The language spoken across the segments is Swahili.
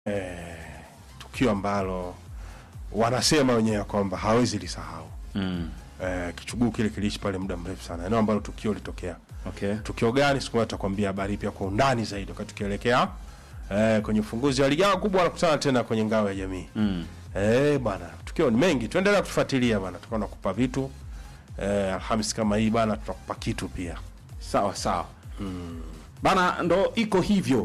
tukio ambalo wanasema wenyewe kwamba hawezi lisahau. Mm. Eh, kichuguu kile kiliishi pale muda mrefu sana, eneo ambalo tukio litokea. Okay. Tukio gani? Siku moja tutakwambia habari pia kwa undani zaidi, wakati tukielekea eh, kwenye ufunguzi wa ligi yao kubwa, wanakutana tena kwenye ngao ya jamii. Mm. Eh, bwana, tukio ni mengi, tuendelea kutufuatilia bwana, tutakuwa nakupa vitu eh, Alhamis kama hii bwana, tutakupa kitu pia. Sawa sawa. Bana, ndo iko hivyo,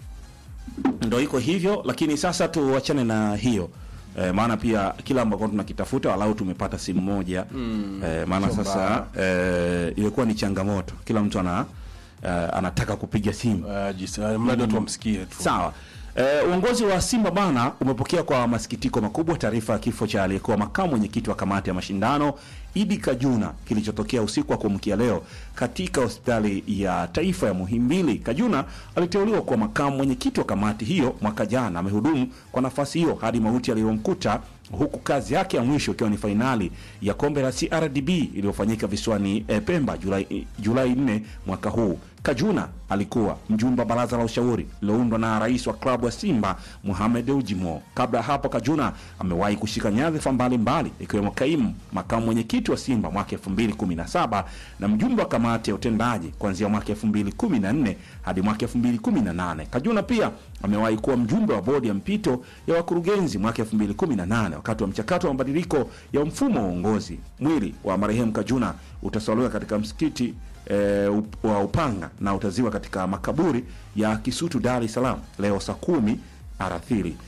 ndo iko hivyo, lakini sasa tuachane na hiyo e, maana pia kila ambako tunakitafuta walau tumepata simu moja mm, e, maana sio sasa e, ilikuwa ni changamoto, kila mtu ana e, anataka kupiga simu Eh, jis- eh, mradi watu wamsikie tu. Sawa. E, uongozi wa Simba bana umepokea kwa masikitiko makubwa taarifa ya kifo cha aliyekuwa makamu mwenyekiti wa kamati ya mashindano Idi Kajuna kilichotokea usiku wa kuamkia leo katika hospitali ya taifa ya Muhimbili. Kajuna aliteuliwa kuwa makamu mwenyekiti wa kamati hiyo mwaka jana. Amehudumu kwa nafasi hiyo hadi mauti aliyomkuta, huku kazi yake ya mwisho ikiwa ni fainali ya kombe la CRDB iliyofanyika visiwani eh, Pemba Julai Julai 4 mwaka huu. Kajuna alikuwa mjumbe wa baraza la ushauri liloundwa na rais wa klabu ya Simba Mohamed Ujimo. Kabla ya hapo, Kajuna amewahi kushika nyadhifa mbalimbali ikiwemo kaimu makamu mwenyekiti wa Simba mwaka 2017 na mjumbe wa kamati ya utendaji kuanzia mwaka 2014 hadi mwaka 2018. Kajuna pia amewahi kuwa mjumbe wa bodi ya mpito ya wakurugenzi mwaka 2018 wakati wa mchakato wa mabadiliko ya mfumo wa uongozi. Mwili wa marehemu Kajuna utasaliwa katika msikiti e, up- wa Upanga na utaziwa katika makaburi ya Kisutu, Dar es Salaam leo saa kumi alasiri.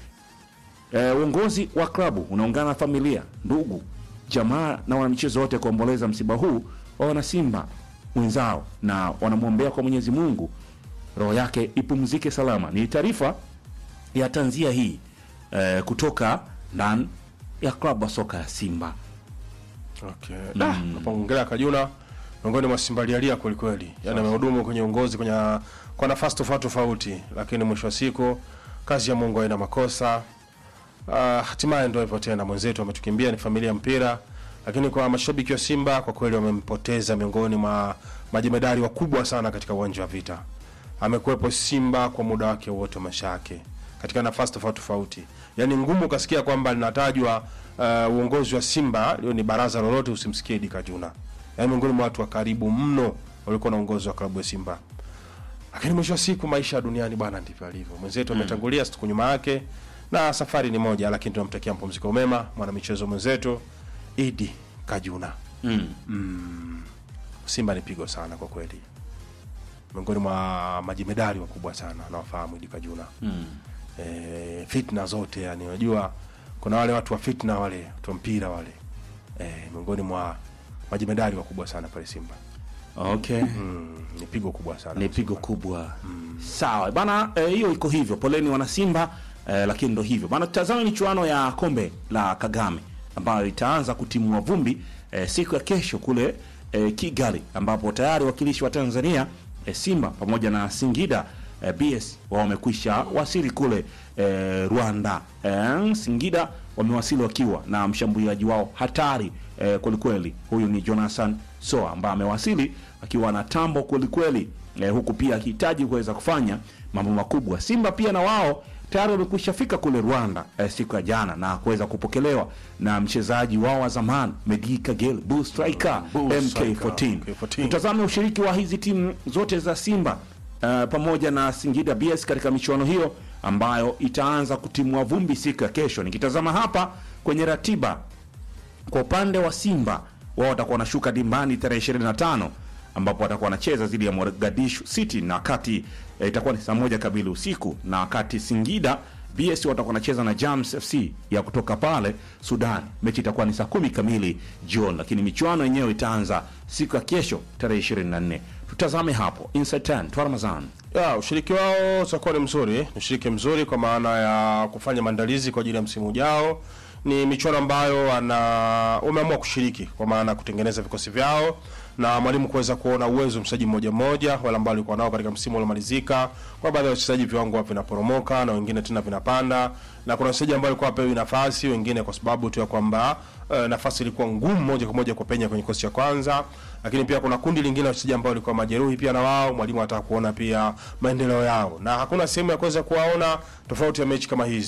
E, uongozi wa klabu unaungana na familia, ndugu, jamaa na wanamichezo wote kuomboleza msiba huu wa wanasimba wenzao na wanamwombea kwa Mwenyezi Mungu roho yake ipumzike salama. Ni taarifa ya tanzia hii e, kutoka ndani ya klabu ya soka ya Simba. Okay. Da, napoongelea Kajuna miongoni mwa Simba lialia kweli kweli. Yaani amehudumu kwenye uongozi kwenye kwa nafasi tofauti tofauti, lakini mwisho wa siku kazi ya Mungu haina makosa. Ah, hatimaye ndio hivyo tena, mwenzetu ametukimbia, ni familia ya mpira, lakini kwa mashabiki wa Simba kwa kweli wamempoteza miongoni mwa majemedari wakubwa sana katika uwanja wa vita. Amekuwepo Simba kwa muda wake wote wa maisha yake katika nafasi tofauti tofauti. Yaani ngumu ukasikia kwamba linatajwa uh, uongozi wa Simba leo ni baraza lolote usimsikie Idi Kajuna. Yaani miongoni mwa watu wa karibu mno walikuwa na uongozi wa klabu ya Simba. Lakini mwisho wa siku maisha ya duniani bwana ndivyo alivyo. Mwenzetu ametangulia siku nyuma yake na safari ni moja, lakini tunamtakia mpumziko mema mwanamichezo mwenzetu Idi Kajuna. Mm. Simba ni pigo sana kwa kweli, miongoni mwa majemedari wakubwa sana nawafahamu Idi Kajuna. Mm. E, fitna zote yani, unajua kuna wale watu wa fitna wale watu wa mpira wale e, miongoni mwa majemedari wakubwa sana pale Simba. Okay. Mm, ni pigo kubwa sana ni pigo kubwa sawa bana eh, hiyo iko hivyo poleni wana simba eh, lakini ndo hivyo bana tutazame michuano ya kombe la kagame ambayo itaanza kutimua vumbi eh, siku ya kesho kule eh, kigali ambapo tayari wakilishi wa tanzania eh, simba pamoja na singida eh, bs wao wamekwisha wasili kule eh, rwanda eh, singida wamewasili wakiwa na mshambuliaji wao hatari eh, kwelikweli huyu ni jonathan soa ambaye amewasili akiwa na tambo kwelikweli eh, huku pia akihitaji kuweza kufanya mambo makubwa simba pia na wao tayari wamekwisha fika kule rwanda eh, siku ya jana na kuweza kupokelewa na mchezaji wao wa zamani medi kagel bull striker Bull striker, mk14 MK14. tutazame ushiriki wa hizi timu zote za simba uh, pamoja na singida bs katika michuano hiyo ambayo itaanza kutimua vumbi siku ya kesho nikitazama hapa kwenye ratiba kwa upande wa Simba wao watakuwa wanashuka dimbani tarehe 25 ambapo watakuwa wanacheza dhidi ya Mogadishu City na wakati eh, itakuwa ni saa moja kamili usiku, na wakati Singida BS watakuwa wanacheza na Jams FC ya kutoka pale Sudan. Mechi itakuwa ni saa kumi kamili jioni, lakini michuano yenyewe itaanza siku ya kesho tarehe 24. Tutazame hapo Inside 10 Twaramazan. ya ushiriki wao utakuwa ni mzuri, ni ushiriki mzuri kwa maana ya kufanya maandalizi kwa ajili ya msimu ujao. Ni michuano ambayo wana wameamua kushiriki kwa maana ya kutengeneza vikosi vyao na mwalimu kuweza kuona uwezo mchezaji mmoja mmoja wale ambao alikuwa nao katika msimu uliomalizika. Kwa baadhi ya wachezaji viwango vinaporomoka na wengine tena vinapanda, na kuna wachezaji ambao walikuwa wapewi nafasi, wengine kwa sababu tu ya kwamba uh, nafasi ilikuwa ngumu moja kwa moja kupenya kwenye kikosi cha kwanza, lakini pia kuna kundi lingine la wachezaji ambao walikuwa majeruhi pia na wao mwalimu anataka kuona pia maendeleo yao, na hakuna sehemu ya kuweza kuwaona tofauti ya mechi kama hizi.